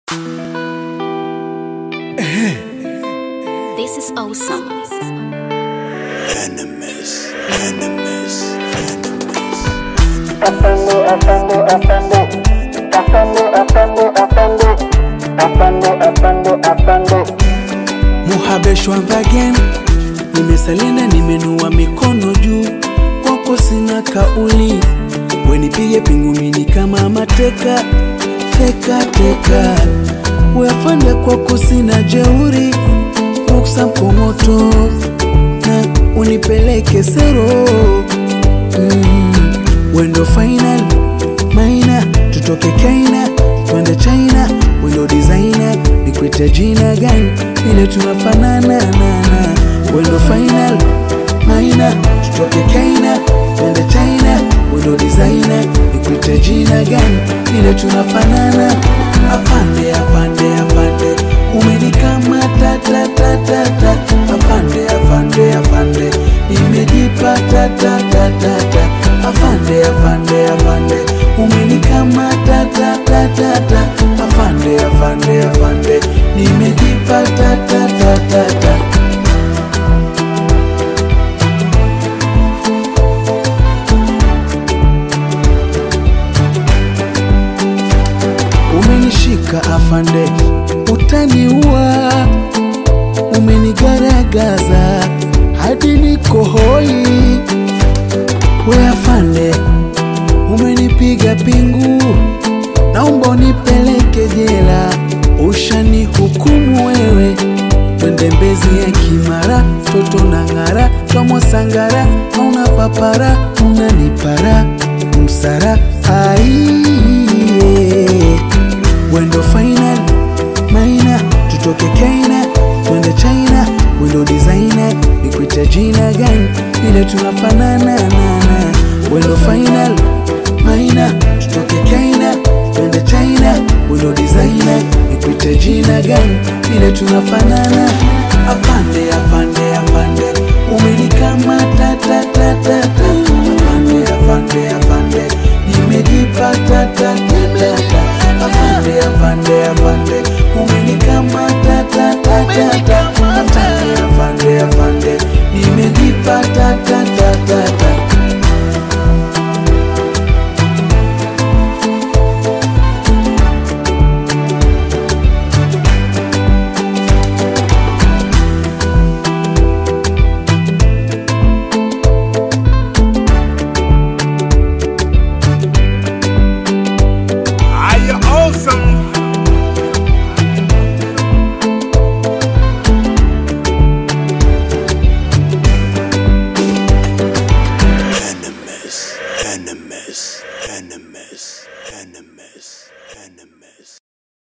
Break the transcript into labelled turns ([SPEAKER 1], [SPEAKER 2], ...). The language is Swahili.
[SPEAKER 1] This is awesome.
[SPEAKER 2] Enemies, enemies, enemies.
[SPEAKER 3] Afande, afande, afande. Afande, afande, afande. Afande, afande, afande.
[SPEAKER 4] muhabeshwa again nimesalenda nimenua mikono juu kwako sina kauli wenipige pingumini kama mateka teka teka weafande kwako sina jeuri ruksa mkongoto na unipeleke sero mm, wendo final maina tutoke kaina twende china wendo designer nikwite jina gani vile tunafanana nana wendo final maina tutoke kaina twende china wendo designer nikwite jina gani vile tunafanana afande afande afande umenikamata tatatata afande afande afande imejipata tatatata afande afande afande umenikamata tatatata afande afande afande nimejipata tatatata umenishika afande utaniua umenigaragaza hadi niko hoi we afande umenipiga pingu naomba unipeleke jela ushani hukumu wewe twende mbezi ya kimara toto na ng'ara twamosangara hauna papara unanipara msara aiye wendo final maina tutoke kaina twende china wendo designer nikwite jina gani vile tunafanana nana wendo final maina tutoke kaina twende china wendo designer nikwite jina gani vile tunafanana afande afande afande umenikamata tatatata afande afande afande nimejipata tatatata afande afande afande umenikamata tatatata afande afande afande nimejipata tatatata
[SPEAKER 2] Are you awesome? Enemies, enemies, enemies, enemies, enemies.